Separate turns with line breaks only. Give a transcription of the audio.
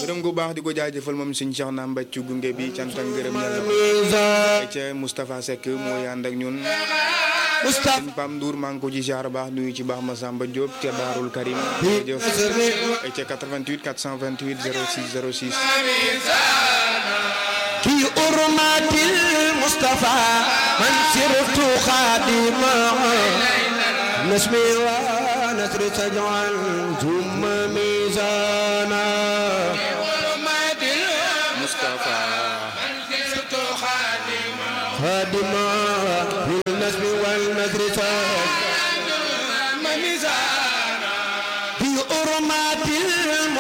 gërëm gu baax di ko jaajëfal moom suñ Cheikh na mbàcc gunge bi cant ak ngërëm yàlla ca Moustapha Seck mooy ànd ak ñun
Moustapha
sëñ Pam Ndour maa ngi ko ci jaar baax nuyu ci baax Massamba Diop ca Daarul Karim jëf ca 88 428 06 06
في أرمات المصطفى من سرت خادما نسمي ونسر تجعل ثم ميزانا
Moustapha
خادما